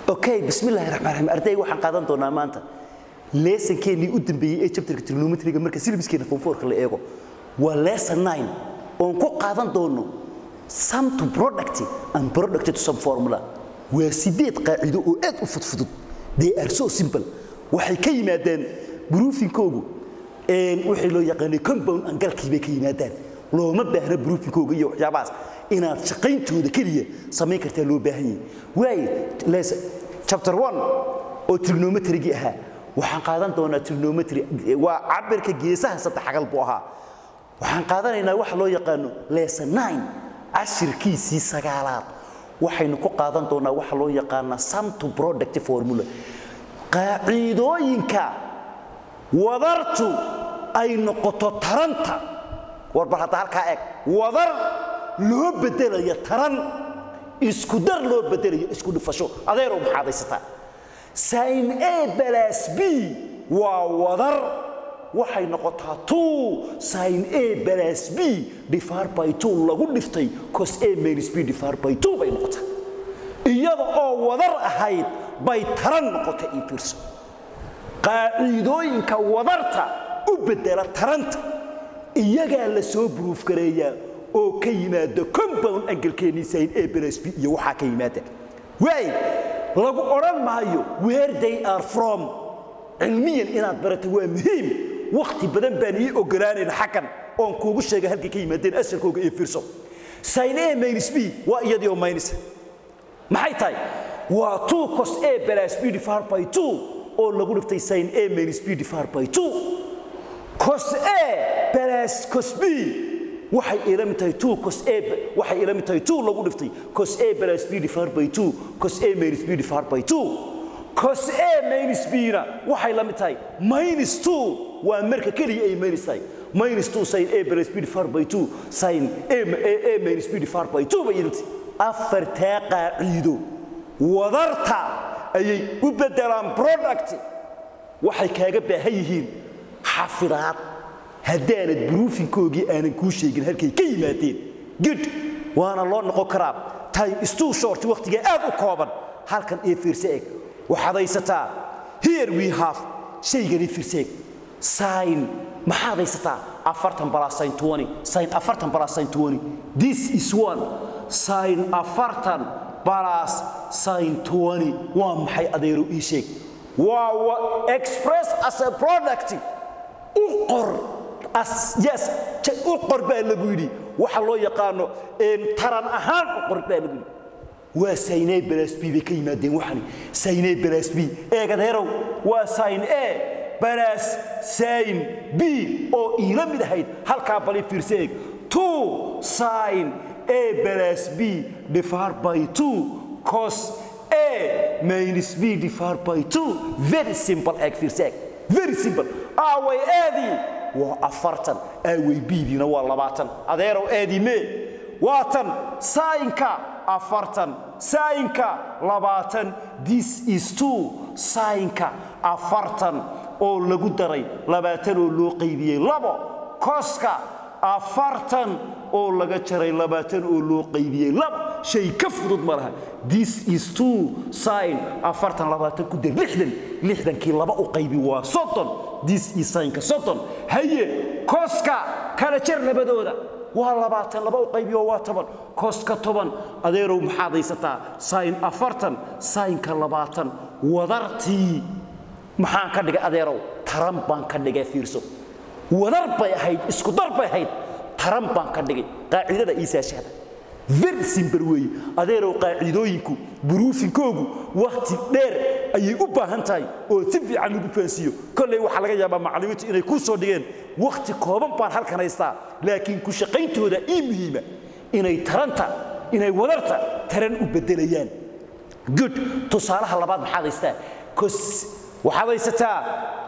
okay bismillahi raxmaan raxiim arday waxaan qaadan doonaa maanta leesankeenii u dambeeyey ee chapterka trigonometriga marka silibiskeena form 4 la eego waa lesson 9 oon ku qaadan doono sum to product and product to some formula waa sideed qaacido oo aad u fudfudud they are so simple waxay ka yimaadeen broofinkoogu wixii loo yaqaanay compound angalkii bay ka yimaadaan looma baahna broofinkooga iyo waxyaabahaas inaad shaqayntooda keliya samayn kartaa loo baahan yahay waayo chapter 1 oo trigonometrigi ahaa waxaan qaadan doonaa trigonometry waa cabirka geesaha saddex xagal buu ahaa waxaan qaadanaynaa waxa loo yaqaano lesson 9 cashirkiisii sagaalaad waxaynu ku qaadan doonaa waxa loo yaqaanaa sum to product formula qaaciidooyinka wadartu ay noqoto taranta warbar hadda halkaa eeg wadar loo bedelayo taran isku dar loo bedelayo isku dhufasho adeerow maxaad haysataa sin a balas b waa wadar waxay noqotaa two sin a balas b divided by two lagu dhiftay cos a minus b divided by two bay noqotaa iyada oo wadar ahayd bay taran noqotay ii fiirso qaaciidooyinka wadarta u bedela taranta iyagaa la soo bruuf gareeyaa oo ka yimaada compound angalkeennii sin a balas b iyo waxaa ka yimaada waay lagu odhan maayo where they are from cilmiyan inaad barato waa muhiim wakhti badan baan ii ogolaanayna xaggan oon kuugu sheega halkay ka yimaadeen asalkooga iyo fiirso sin a minus b waa iyadii oo minus maxay tahay waa two cos a balas b divided by two oo lagu dhiftay sin a minus b divided by two cos a balas cos b waxay ila mid tahay 2 cos a waxay ila mid tahay 2 lagu dhiftay cos a plus b divided by 2 cos a minus b divided by 2 cos a minus b na waxay la mid tahay minus 2 waa marka kaliya ay minus tahay minus 2 sin a plus b divided by 2 sin a, a, a minus b divided by 2 bay yidhi afartaa qaaciido wadarta ayay u bedelaan product waxay kaaga baahan yihiin xafidaad haddaanad bruufinkoogii aanan kuu sheegin halkay ka yimaadeen good waana loo noqon karaa time is too short wakhtigaa aad u kooban halkan ee fiirse eg waxaad haysataa here we have shaygani fiirse eg sin maxaad haysataa afartan balas sin twenty sin afartan balas sin twenty this is one sin afartan balas sin twenty waa maxay adeero ii sheeg waa express as a product u qor yes u qor baa lagu yidhi waxa loo yaqaano taran ahaan u qor baa lagu yidhi waa saynay balas b bay ka yimaadeen waxani saynay balas b eegadeerow waa sayn a balas sayn b oo iila mid ahayd halkaa bali fiirse eeg two sayn a balas b divided by two cos a minus b divided by two very simple eeg fiirse eeg very simple aaway aadii waa afartan aawey biidiina waa labaatan adeerow aadii mee waa tan saayinka afartan saayinka labaatan this is two saayinka afartan oo lagu daray labaatan oo loo qaybiyey labo koska afartan oo laga jaray labaatan oo loo qaybiyey labo shay ka fudud ma laha this is two sin afartan labaatan ku dar lixdan lixdankii laba u qaybi waa soddon this is sinka soddon haye koska kala jar labadooda waa labaatan laba u qaybiyo waa toban koska toban adeerow maxaad haysataa sin afartan sinka labaatan wadartii maxaan ka dhigay adeerow taran baan ka dhigay fiirso wadar bay ahayd isku dar bay ahayd taran baan ka dhigay qaacidada iisaashahda very simple weeye adeerow qaacidooyinku buruufinkoogu wakhti dheer ayay u baahan tahay oo si fiican lagu fahansiiyo kolley waxaa laga yaabaa macallimiintu inay kuu soo dhigeen wakhti kooban baan halkan haystaa laakiin ku shaqayntooda ii muhiima inay taranta inay wadarta taran u beddelayaan good tusaalaha labaad maxaad haystaa kos waxaad haysataa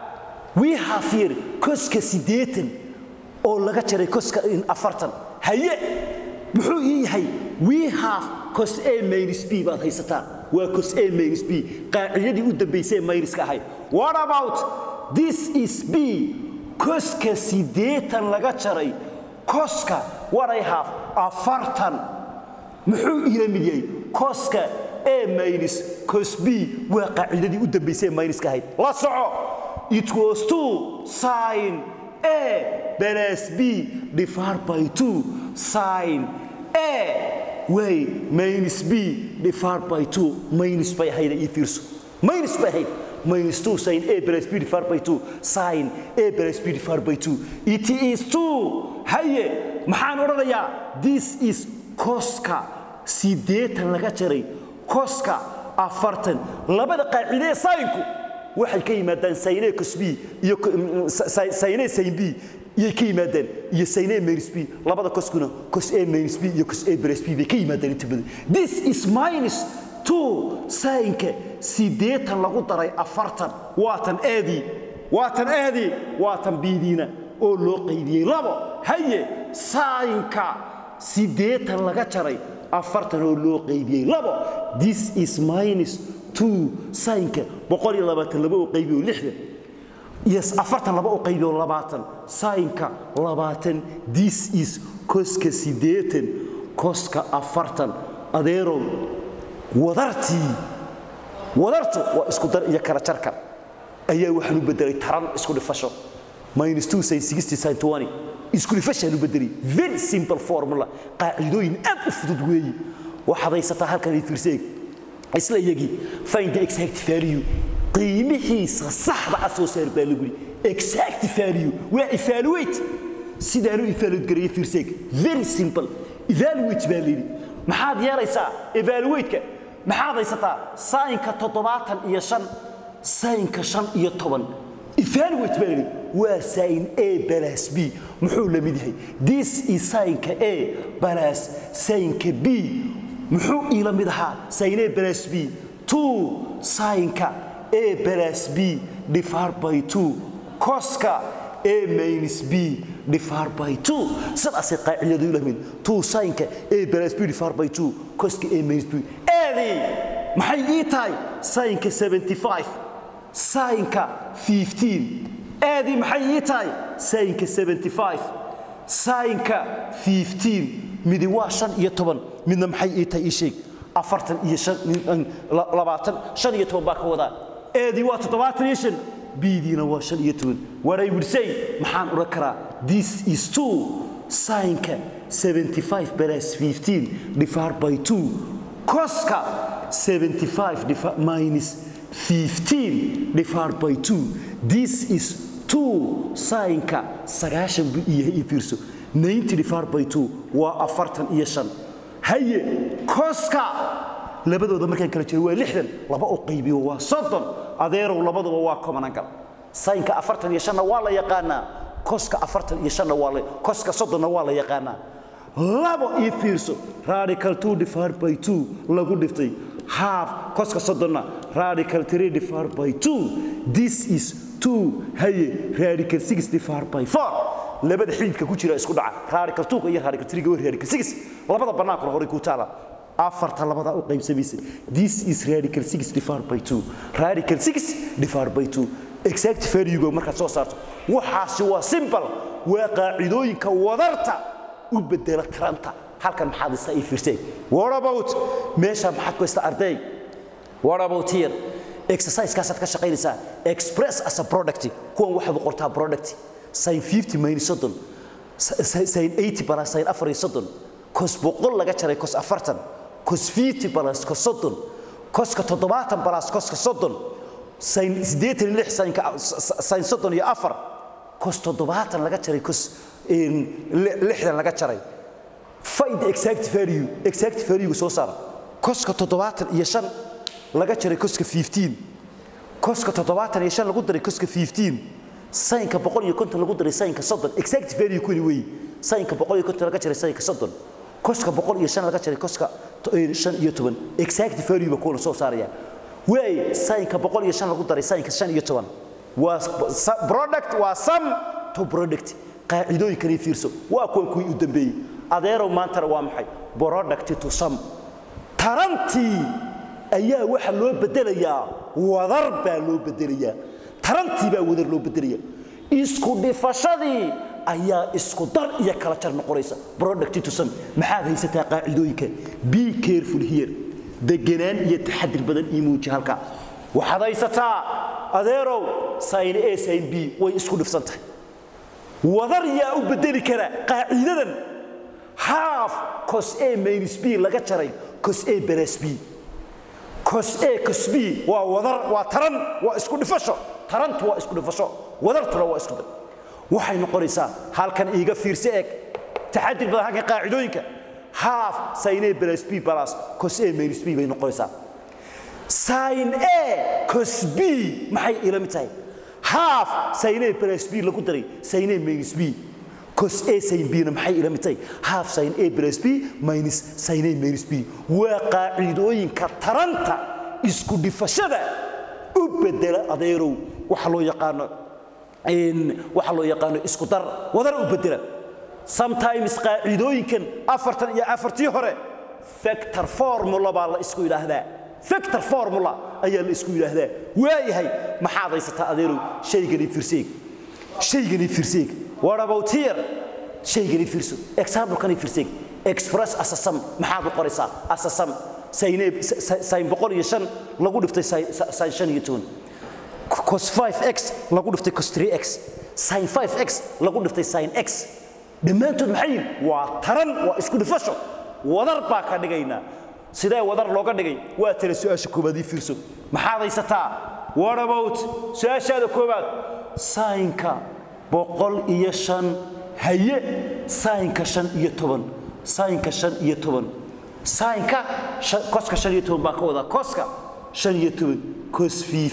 we have here koska siddeetan oo laga jaray koska afartan haye muxuu ii yahay we have cos a minus b baad haysataa waa cos a minus b qaacidadii u dambaysay minuska ahayd what about this is b koska siddeetan laga jaray koska what i have afartan muxuu iila mid yahay koska a minus cos b waa qaacidadii u dambaysay ee minuska ahayd la soco it was 2 sin a plus b divided by 2 sin a way minus b divided by 2 minus bay ahayd ii fiirso minus bay ahayd minus 2 sin a plus b divided by 2 sin a plus b divided by 2 it is 2 haye maxaan odhanayaa this is koska sideetan laga jaray koska afartan labada qaacide ee sayinku waxay ka yimaadaan sayne cos b iyo sayne sin b iyay ka yimaadaan iyo sayne minus b labada koskuna cos a minus b iyo cos a plus b bay ka yimaadaan inta badan this is minus two sayinka sideetan lagu daray afartan waatan aadii waatan aadii waatan biidiina oo loo qaybiyey labo haye sayinka sideetan laga jaray afartan oo loo qaybiyey labo this is minus two sayinka boqol iyo labaatan laba oo qaybiyo lixdan iyo afartan laba oo qaybiyo labaatan sayinka labaatan this is koska sideetan koska afartan adeerow wadartii wadartu waa isku dar iyo kala jarka ayaa waxaan u bedelay taran isku dhifasho minus 2 sin 60 sin 20 isku dhifashaan u bedelay very simple formula qaacidooyin aad u fudud weeyi waxaad haysataa halkan ay fiirseeg isla iyagii find the exact value qiimihiisa saxda ah soo saar baa lagu yidhi exact value waa evaluate sidaanu evaluate gareeya fiirseeg very simple evaluate baa layidhi maxaad yeelaysaa evaluate-ka maxaad haysataa sayinka toddobaatan iyo shan sayinka shan iyo toban evaluate baa yidhi waa sayin a balas b muxuu la mid yahay this is sayinka a balas sayinka b muxuu iila mid ahaa sayin a balas b two sayinka a balas b divided by two koska a minus b divided by two sidaasay qaacidadu ila mid two sayinka a balas b divided by two koska a minus b eedii maxay ii tahay sayinka 75 sayinka 15 eedii maxay ii tahay sayinka 75 sayinka 15 midi waa shan iyo toban midna maxay ii tahay ii sheeg afartan iyo shan labaatan shan iyo toban baa ka wadaa eedii waa toddobaatan iyo shan biidiina waa shan iyo toban what I would say maxaan odhan karaa this is two sayinka 75 plus 15 divided by 2 koska 75 minus 15 divided by 2 this is 2 sayinka sagaashan buu yahay ii fiirso 90 divided by 2 waa afartan iyo shan haye koska labadooda markaan kala jiro waa lixdan laba u qaybiyo waa soddon adeerow labaduba waa common-angle sayinka afartan iyo shanna waa la yaqaanaa koska afartan iyo shanna waa la koska soddonna waa la yaqaanaa labo ii fiirso radical 2 divided by 2 lagu dhiftay half koska soddonna radical 3 divided by 2 this is 2 haye radical 6 divided by 4 labada xididka ku jira isku dhaca radical 2 iyo radical 3 waa radical 6 labada bannaankuna horay ku taala afarta labada u qaybsamaysa this is radical 6 divided by 2 radical 6 divided by 2 exact value markaad soo saarto waxaasi waa simple waa qaacidooyinka wadarta u bedela taranta halkan maxaad isa ii fiirsay what about meesha maxaad ku haysta arday what about here exercise-kaasaad ka shaqaynaysaa express as a product kuwan waxaad u qortaa product sin 50 minus soddon sin 80 plus sin afar iyo soddon kos boqol laga jaray kos afartan kos 50 plus kos soddon koska toddobaatan plus koska soddon sin siddeetan iyo lix sinka sin soddon iyo afar kos toddobaatan laga jaray kos lixdan laga jaray find the exact value exact value soo saar koska toddobaatan iyo shan laga jaray koska 15 koska toddobaatan iyo shan lagu daray koska 15 sayinka boqol iyo konton lagu daray sayinka soddon exact value kuni wey sayinka boqol iyo konton laga jaray sayinka soddon koska boqol iyo shan laga jaray koska shan iyo toban exact value ba kuwana soo saaraya way sayinka boqol iyo shan lagu daray sayinka shan iyo toban waa product waa sum to product qaacidooyinkani fiirso waa kuwan kuwii u dambeeyey adeerow maantana waa maxay product to sum tarantii ayaa waxa loo bedelayaa wadar baa loo bedelayaa tarantii baa wadar loo bedelaya isku dhifashadii ayaa isku dar iyo kala jar noqonaysa product to sum maxaad haysataa qaacidooyinka be careful here deganaan iyo taxadir badan ii muuji halka waxaad haysataa adeerow sin a sin b way isku dhifsan tahay wadar yaa u bedeli kara qaaciidadan half cos a minus b laga jaray cos a baras b cos a cos b waa wadar waa taran waa isku dhifasho tarantu waa isku dhifasho wadartuna waa isku dhif waxay noqonaysaa halkan iiga fiirse eeg taxadir badan halkan qaacidooyinka half sin a baras b balas cos a minus b bay noqonaysaa sin a cos b maxay ila mid tahay half sin a baras b lagu daray sin a minus b cos a sin b na maxay ila mid tahay half sin a baras b minus sin a minus b waa qaacidooyinka taranta isku dhifashada u bedela adeerow waxa loo yaqaano waxa loo yaqaano isku dar wadar u bedela sometimes qaacidooyinkan afartan iyo afartii hore factor formula baa la isku yidhaahdaa factor formula ayaa la isku yidhaahdaa waayahay maxaad haysataa adeerow shaygani firseeg shaygani firseeg what about here shaygani firso example-kani firseeg express as a sum maxaad u qoraysaa as a sum sin boqol iyo shan lagu dhiftay sin shan iyo toban cos 5x lagu dhiftay cos 3x sin 5x lagu dhiftay sin x dhammaantood maxay yihin waa taran waa isku dhifasho wadar baa ka dhigaynaa sidee wadar looga dhigay waa tala su-aasha koobaad ii fiirso maxaad haysataa what about su-aashaada koobaad saynka boqol iyo shan haye saynka shan iyo toban saynka shan iyo toban saynka koska shan iyo toban baan ka wadaa koska shan iyo toban cos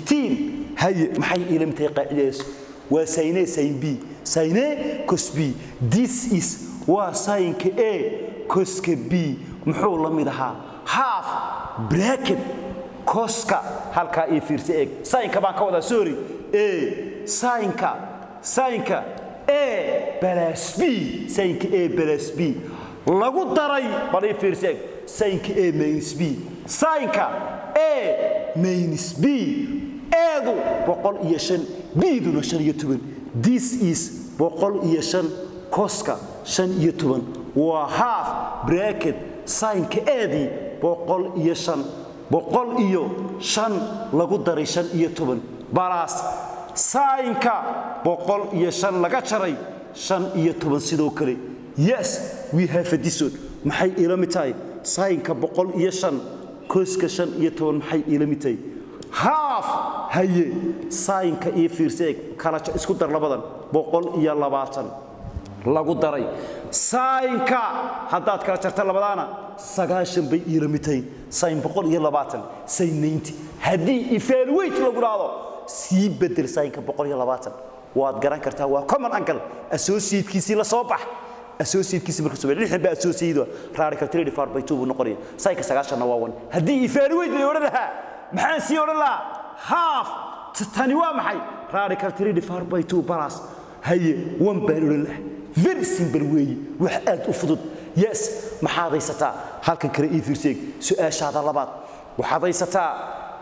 15 haye maxay ila mid tahay qaacidadaas waa sayne sin b sayne cos b this is waa saynka a koska b muxuu la mid ahaa half bracket koska halkaa ii fiirsa eeg saynka baan ka wadaa sorry a saynka saynka a balas b saynka a balas b lagu daray bal ii fiirsa eeg saynka a minus b saynka a minus b eedu boqol iyo shan biduna shan iyo toban this is boqol iyo shan koska shan iyo toban waa half bracket saynka eedii boqol iyo shan boqol iyo shan lagu daray shan iyo toban balaas saynka boqol iyo shan laga jaray shan iyo toban sidoo kale yes we have a dison maxay ila mid tahay saynka boqol iyo shan koska shan iyo toban maxay ila mid tahay haaf haye saynka iyo fiirseeg kala isku dar labadan boqol iyo labaatan lagu daray saynka haddaad kala jarta labadaana sagaashan bay iila mid tahay sayn boqol iyo labaatan sayn naynti haddii evaluate lagu dhahdo sii bedel saynka boqol iyo labaatan waad garan kartaa waa common angle associatekiisii la soo bax associatekiisii marka soo lixdan baa associate radical 3 divided by 2 buu noqonaya saynka sagaashanna waa wan haddii evaluate la odhan lahaa maxaan sii odhan lahaa half tani waa maxay radical 3 divided by 2 plus haye one baan odhan lahaa very simple weeye wax aad u fudud yes maxaad haysataa halkan kale ii fiirseeg su-aashaada labaad waxaad haysataa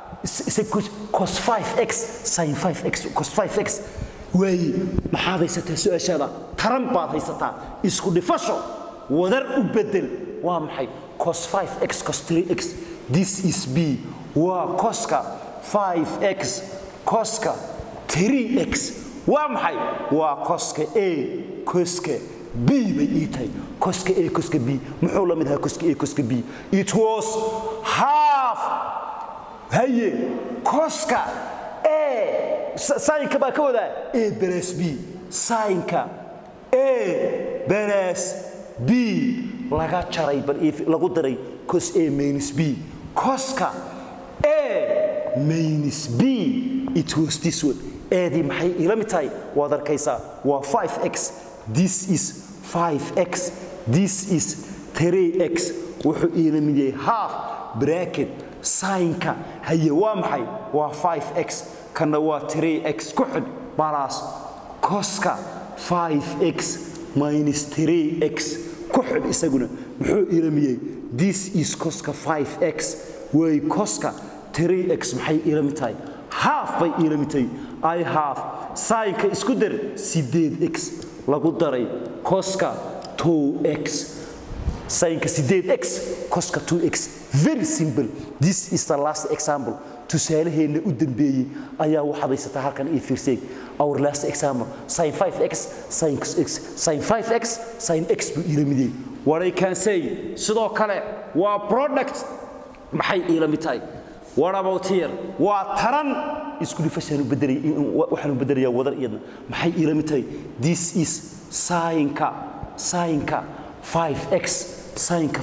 cos 5x sin 5x cos 5x waaye maxaad haysataa su-aashaada taran baad haysataa isku dhifasho wadar u bedel waa maxay cos 5x cos 3x this is b waa koska 5x koska 3x waa maxay waa koska a koska b bay ii tahay koska a koska b muxuu la mid ahaa koska a koska b it was half haye koska a saynka baa ka wadaa a baras b saynka a baras b laga jaray bal lagu daray cos a minus b koska a minus b it was this one eedii maxay ila mid tahay waad arkaysaa waa 5x this is 5x this is 3x wuxuu iila mid yahay half bracket saynka haye waa maxay waa 5x kana waa 3x ku xidh balaas koska 5x minus 3x ku xidh isaguna muxuu iila mid yahay this is koska 5x way koska 3x maxay iila mid tahay half bay iila mid tahay i half saynka isku dar 8x lagu daray koska 2x sinka 8x coska 2x very simple this is the last example tusaalaheena u dambeeyey ayaa waxaad haysataa halkan ii fiirseeg our last example sin 5x sin x sin 5x sin x buu ila midiyey what i can say sidoo kale waa product maxay ila mid tahay what about here waa taran isku dhifashaan u bedelay waxaan u bedelayaa wadar iyadna maxay ila mid tahay this is sinka sinka 5x sinka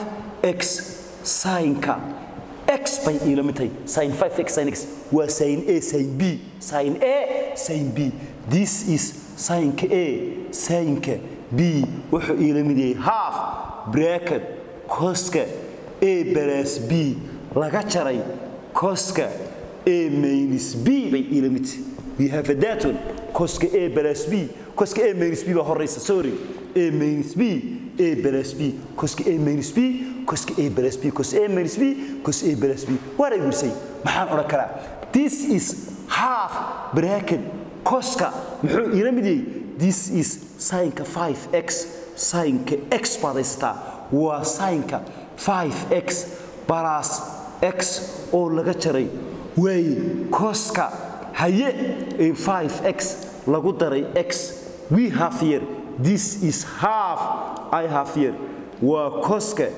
5x sinka x bay ila mid tahay sin 5x sin x waa sin a sin b sin a sin b this is sinka a sinka b wuxuu ila mid yahay half bracket coska a plus b laga jaray coska a minus b bay ila mid tahay we have a that one coska a plus b coska a minus b baa horeysa sorry a minus b a plus b coska a minus b coska a plus b cos a minus b cos a plus b what I will say maxaan odhan karaa this is half bracket coska muxuu ila mid yahay this is sinka 5x sinka x baad haysataa waa sinka 5x plus x oo laga jaray waaye coska haye 5x lagu daray x we have here this is half i have here waa coska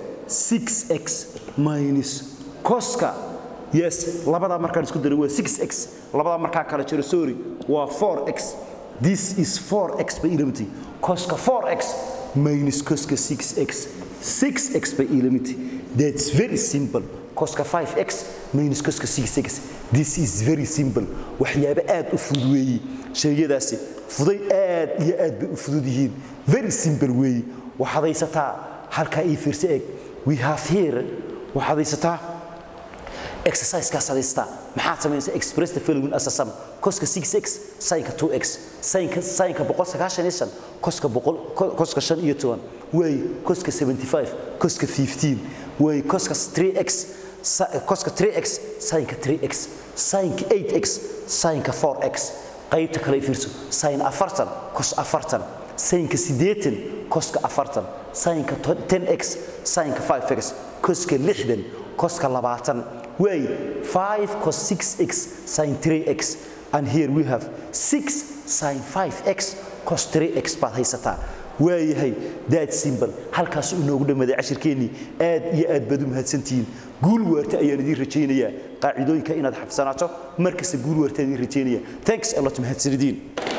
6x minus coska yes labadaa markaan isku daray waa 6x labadaa markaan kala jiro sorry waa 4x this is 4x by ilamity coska 4x minus coska 6x 6x by ilamity that's very simple coska 5x minus coska 6x this is very simple waxyaabo aad u fudud weeyi sheegyadaasi fuday aad iyo aad bay u fudud yihiin very simple weeyi waxaad haysataa halkaa ii fiirsa eeg we have here waxaad haysataa exercisekaas haysataa maxaad samaynaysaa express the following as a sum coska 6x sinka 2x sinka sinka 195 coska 100 coska 15 way coska 75 coska 15 way coska 3x coska 3x sinka 3x sinka 8x sinka 4x qaybta kale fiirso sin 40 cos 40 sinka 80 coska 40 sinka 10x sinka 5x coska 60 coska 20 way 5 cos 6x sin 3x and here we have 6 sin 5x cos 3x baad haysataa waayahay daad simbal halkaas uu noogu dhammaaday cashirkeennii aad iyo aad baad u mahadsantihiin guul waarta ayaan idiin rajaynayaa qaacidooyinka inaad xafsanaato markasta guul waarta idiin rajaynaya thanks a lot mahadsanidin